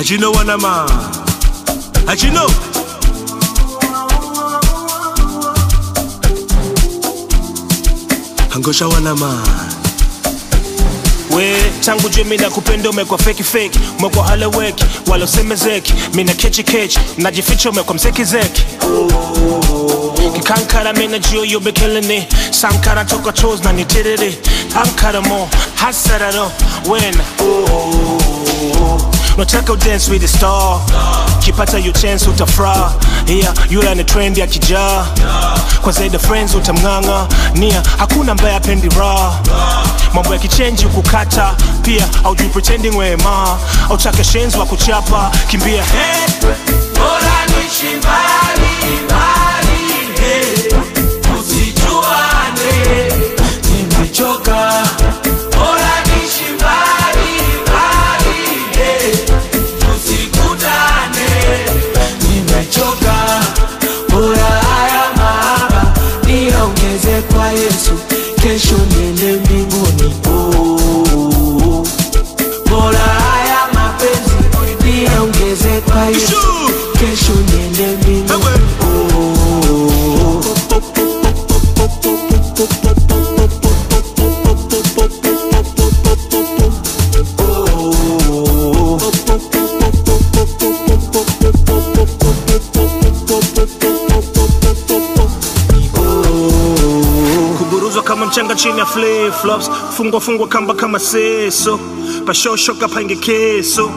How'd you know what I'm on? How'd you know? Angosha wanama we tangu jue mina kupenda umekwa feki feki umekwa haleweki wala usemezeki mina kechi kechi najificha umekwa mzeki zeki kikankara mina jio yobe killing it sankara toka chos na nitiriri ankara mo hasararo wena nataka udance with the star kipata you chance utafra yeah, yula ni trend ya kijaa kwa zaidi friends utamng'ang'a nia hakuna ambaye apendi raha mambo ya kichenji kukata pia aujui pretending wema autake shenzi wa kuchapa kimbia hey. Bora niishi mbali mbali, eh, tusijuane, nimechoka. Bora niishi mbali mbali, eh, tusikutane, nimechoka. Bora haya mahaba niongeze kwa Yesu, kesho niende mbinguni. Oh, bora haya mapenzi niongeze kwa Yesu, kesho niende mbinguni. Oh, kuburuzwa kama mchanga chini ya flip flops fungwa fungwa kamba kama seso pashoshoka pange keso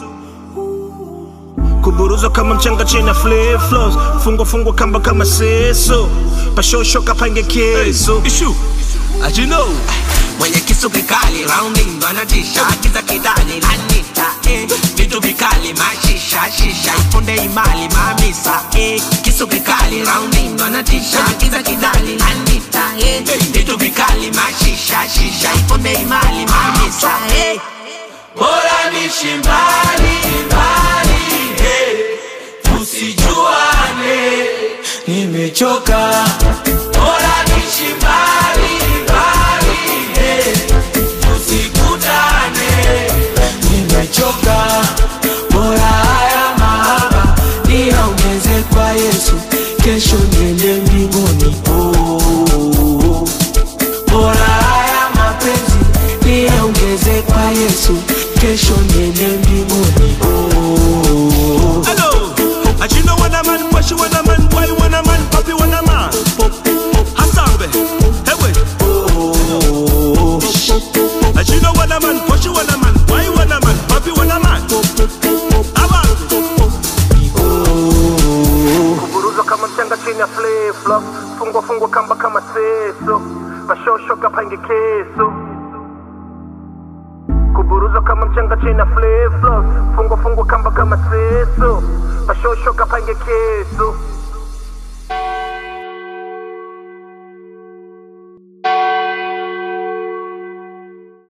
kuburuzwa kama mchanga chini ya flip flops fungwa fungwa kamba kama seso pashoshoka pange keso Issue How'd you know? mwenye kisu kikali rounding ndo anatisha kiza kidani anita eh. vitu vikali mashisha shisha ipunde imali mamisa eh. kisu kikali rounding ndo anatisha kiza kidani anita eh. vitu vikali mashisha shisha ipunde imali mamisa eh. bora nishi mbali mbali eh. tusijuane nimechoka bora nishi mbali mbali eh. tusikutane nimechoka bora haya mahaba niongeze kwa yesu kesho niende mbinguni oh. bora haya mapenzi niongeze kwa yesu kesho niende mbinguni oh. Hello, how'd you know what a man, what you want a man, why you want a man, papi want a man? Hasambe, hey wait. How'd you know what a man, what you want a man, why you want a man, papi want a man? Abantu. Kuburuzwa kama mchanga chini ya flip flop, fungwa fungwa kamba kama seso, pashoshoka pange keso. kuburuzwa kama mchanga chini ya flip flop, fungwa fungwa kamba kama seso, pashoshoka pange keso.